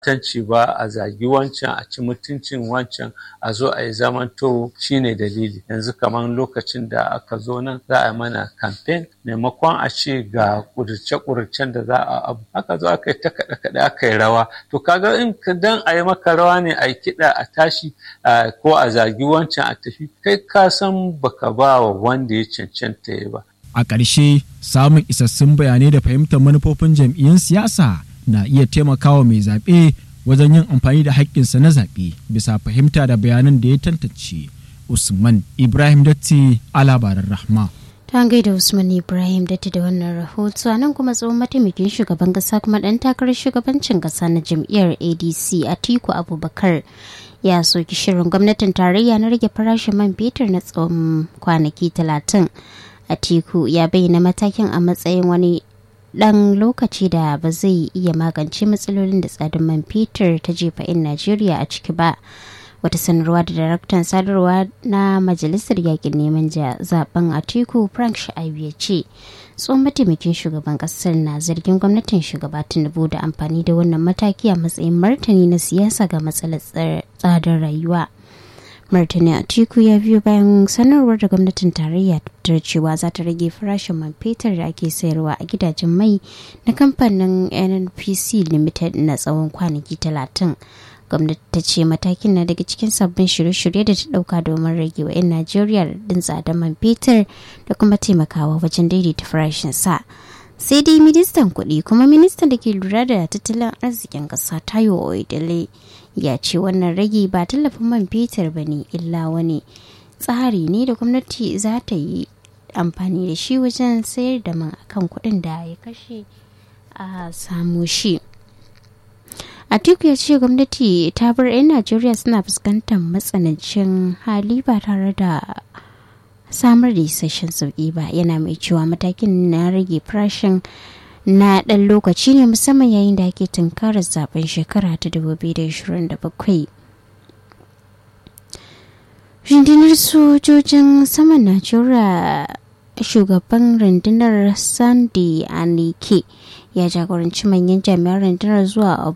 tanci ba a zagi wancan a ci mutuncin wancan a zo a yi zamanto shine dalili yanzu kamar lokacin da aka zo nan za a mana campaign maimakon a ce ga ƙudurce-ƙudurcen da za a abu aka zo aka yi ta kaɗe-kaɗe aka yi rawa to kaga in dan a yi maka rawa ne a yi kiɗa a tashi ko a zagi wancan a tafi kai ka san baka ba wa wanda ya cancanta ya ba a ƙarshe samun isassun bayanai da fahimtar manufofin jam'iyyun siyasa na iya taimakawa mai zaɓe wajen yin amfani da haƙƙinsa na zaɓe bisa fahimta da bayanan da ya tantance usman ibrahim datti a labaran rahma ta gaida usman ibrahim datti da wannan rahoto a nan kuma tsohon mataimakin shugaban kasa kuma ɗan takarar shugabancin kasa na jam'iyyar adc atiku abubakar ya soki shirin gwamnatin tarayya na rage farashin man fetur na tsawon kwanaki talatin atiku ya bayyana matakin a matsayin wani dan lokaci da ba zai iya magance matsalolin da tsadin man fetur ta jefa 'yan najeriya a ciki ba wata sanarwa da daraktan sadarwa na majalisar yakin neman zaben atiku frank sha'abu ya ce tsohon mataimakin shugaban kasar na zargin gwamnatin shugaba tinubu da amfani da wannan mataki a matsayin martani na siyasa ga matsalar tsadar rayuwa martani atiku ya biyo bayan sanarwar da gwamnatin tarayya ta cewa za ta rage farashin man fetur da ake sayarwa a gidajen mai na kamfanin nnpc limited na tsawon kwanaki talatin gwamnati ta ce matakin na daga cikin sabbin shirye-shirye da ta dauka domin rage wa 'yan najeriya din tsadar man fetur da kuma taimakawa wajen daidaita farashin sa sai dai ministan kuɗi kuma ministan da ke lura da tattalin arzikin ƙasa tayo oedele ya ce wannan rage ba tallafin man fetur ba ne illa wani tsari ne da gwamnati za ta yi amfani da shi wajen sayar da man akan kuɗin da ya kashe a samu shi atiku ya ce gwamnati ta bar 'yan najeriya suna fuskantar matsanancin hali ba tare da samar da isasshen sauki ba yana mai cewa matakin na rage farashin na ɗan lokaci ne musamman yayin da ake tunkarar zaben shekara ta 2027 rundunar sojojin saman najeriya shugaban rundunar sandy anike ya jagoranci manyan jami'an rundunar zuwa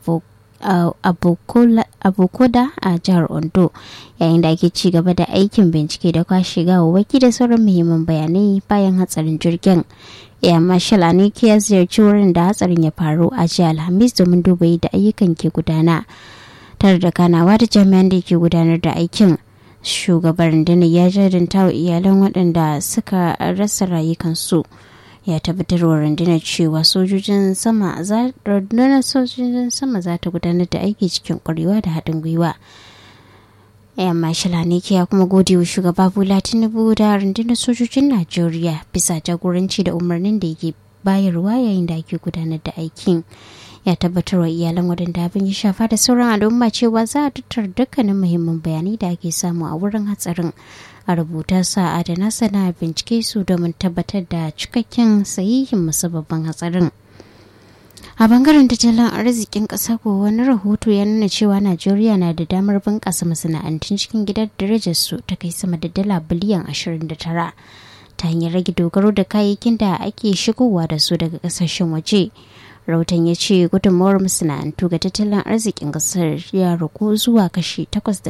abokoda a jihar ondo yayin da ake ci gaba da aikin bincike da kwashe gawawwaki da sauran muhimman bayanai bayan hatsarin jirgin ya marshal anike ya ziyarci wurin da hatsarin ya faru a jiya alhamis domin duba yadda ayyukan ke gudana tare da kanawa da jami'an da ke gudanar da aikin shugaban rundunar ya jadanta wa iyalan waɗanda suka rasa rayukansu ya tabbatar wa rundunar cewa sojojin sama za rundunar sojojin sama za ta gudanar da aiki cikin kwarewa da haɗin gwiwa yan mashala ne ya kuma gode wa shugaba bola tinubu da rundunar sojojin najeriya bisa jagoranci da umarnin da yake bayarwa yayin da ake gudanar da aikin ya tabbatar wa iyalan waɗanda abin ya shafa da sauran al'umma cewa za a tattara dukkanin muhimman bayanai da ake samu a wurin hatsarin a rubuta sa adana sana bincike su domin tabbatar da cikakken sahihin musababban hatsarin a bangaren tattalin arzikin ƙasa ko wani rahoto ya nuna cewa najeriya na da damar bunƙasa masana'antun cikin gidan darajar su ta kai sama da dala biliyan 29 ta hanyar rage dogaro da kayayyakin da ake shigowa da su daga ƙasashen waje rahoton ya ce gudunmawar masana'antu ga tattalin arzikin kasar ya ragu zuwa kashi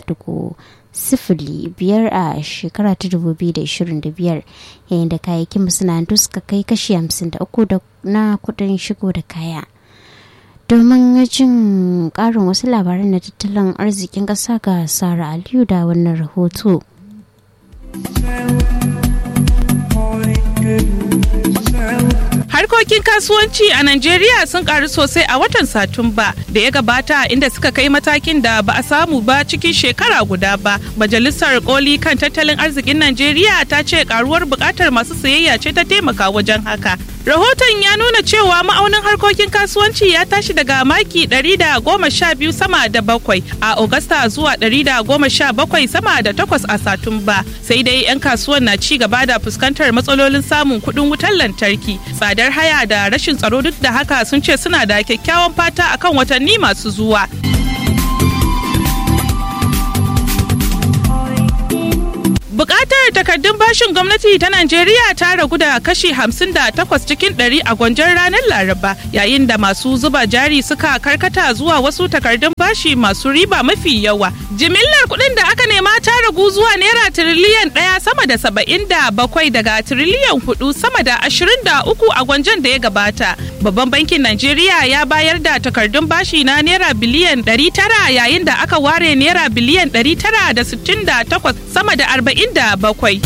8.0 biyar a shekara ta 2025 yayin da kayayyakin masana'antu suka kai kashi 53 na kudin shigo da kaya domin jin karin wasu labaran na tattalin arzikin kasa ga sara aliyu da wannan rahoto. Harkokin kasuwanci a Najeriya sun karu sosai a watan Satumba da ya gabata inda suka kai matakin da ba a samu ba cikin shekara guda ba. Majalisar koli kan tattalin arzikin Najeriya ta ce karuwar bukatar masu sayayya ce ta taimaka wajen haka. Rahoton ya nuna cewa ma'aunin harkokin kasuwanci ya tashi daga maki 112 sama da bakwai a Agusta zuwa 117 sama da takwas a Satumba. Sai dai 'yan kasuwan na ci gaba da fuskantar matsalolin samun kuɗin wutar lantarki, tsadar haya da rashin tsaro duk da haka sun ce suna da kyakkyawan fata akan watanni masu zuwa. Bukatar Jimillar takardun bashin gwamnati ta Najeriya ta ragu da kashi 58 cikin 100 a gwanjon ranar Laraba yayin da masu zuba jari suka karkata zuwa wasu takardun bashi masu riba mafi yawa. Jimillar kuɗin da aka nema ta ragu zuwa naira tiriliyan ɗaya sama da saba'in da bakwai daga tiriliyan hudu sama da ashirin da uku a gwanjon da ya gabata. Babban bankin Najeriya ya bayar da takardun bashi na naira biliyan ɗari tara yayin da aka ware naira biliyan ɗari tara da sittin da takwas sama da arba'in da bakwai.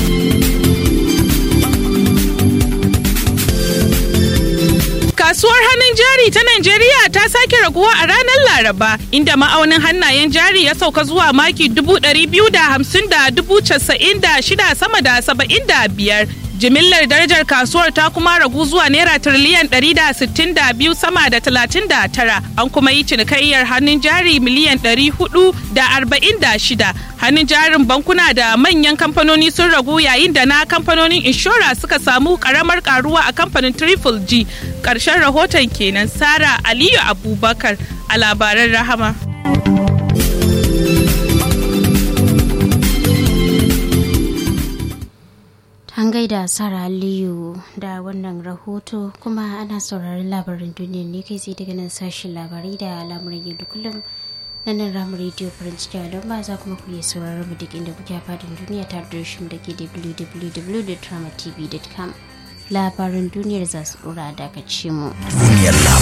Kasuwar hannun jari ta Najeriya ta sake raguwa a ranar Laraba, inda ma'aunin hannayen jari ya sauka zuwa maki dubu ɗari biyu da hamsin da dubu casa'in da shida sama da saba'in da biyar. Jimillar darajar kasuwar ta kuma ragu zuwa naira tiriliyan ɗari da sittin da biyu sama da talatin da tara. An kuma yi cinikayyar hannun jari miliyan ɗari hudu da arba'in da shida. Hannun jarin bankuna da manyan kamfanoni sun ragu yayin da na kamfanonin inshora suka samu karamar karuwa a kamfanin Triple G. Ƙarshen rahoton kenan Sara Aliyu Abubakar a labaran Rahama. An gaida Sara Aliyu da wannan rahoto kuma ana sauraron labarin duniya ne kai sai daga nan sashen labarai da lamuran yau da kullum na nan ramu rediyo faranci don ba za kuma ku iya sauraron mu duk inda kuke fadin duniya ta da da ke www.dramatv.com labarin duniyar za su dora daga mu.